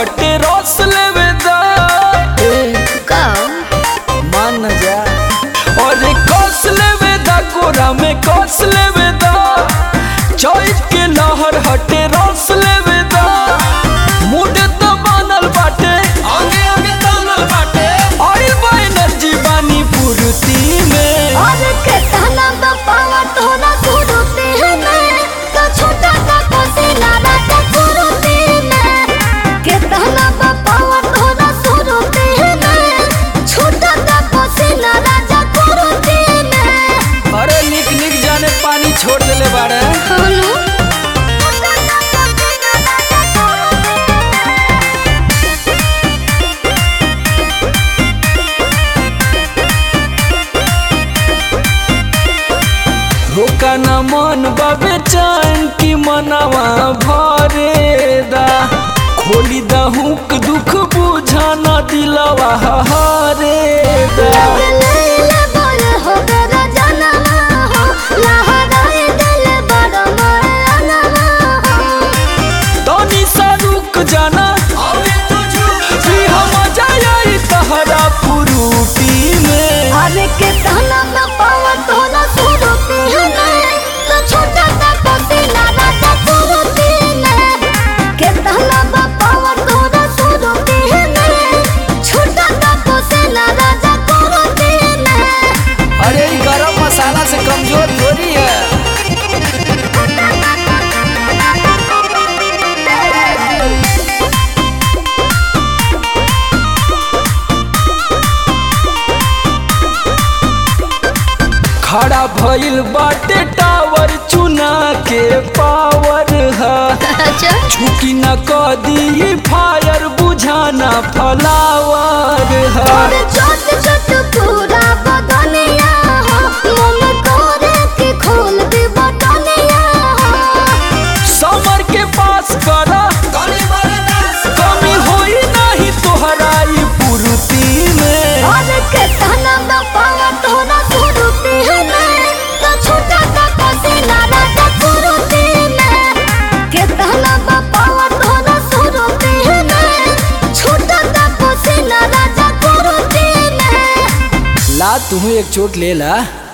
हटे रस लेवे दा का मान न जा और कस लेवे दा गोरा में कस लेवे दा चौक के लहर हटे रस लेवे दा मुड तो बनल बाटे आगे आगे तानल बाटे ऑयल बा एनर्जी बानी पूर्ति में और के ताना दा पावा तोरा सुरुते में तो छोटा सा कोसिला राजा सुरुते में के ताना दा पावा तोरा सुरुते में छोटा सा कोसिला राजा सुरुते में अरे निक निक जाने पानी छोड़ देले बाड़े हनु छोटा सा कोसिला राजा सुरुते रोका न मन बाबे चान की मनवा भरे दा खोली दा हुक दुख बुझा न दिलवा हरे दा लैला बोल हो गरा जनवा हो लहराए दिल बड़ मरनवा हो तनी सा रुक जाना कि हम जाई तहरा पुरूटी में अरे के ताना में पावा तोला सुरुती है तो छोटा सा कोसिला राजा सुरुती में के ताना में पावा तोला सुरुती है छोटा सा कोसिला राजा सुरुती में अरे ई गरम मसाला से कमजोर थोड़ी है खड़ा भइल बाटे टावर चुना के पावर है अच्छा झुकी न कदी फायर बुझाना फलावर है और छोट छोट पूरा बदनिया हो मन करे के खोल दे बटनिया हो समर के पास करा कमी होई नहीं तोहरा ई पूर्ति में और के तना में पावा तोरा सुरुती है मैं तो छोटा सा कोसिला राजा सुरुती में के तना में पावा तोरा सुरुती है मैं छोटा सा कोसिला राजा सुरुती में ला तुम्हें एक चोट ले ला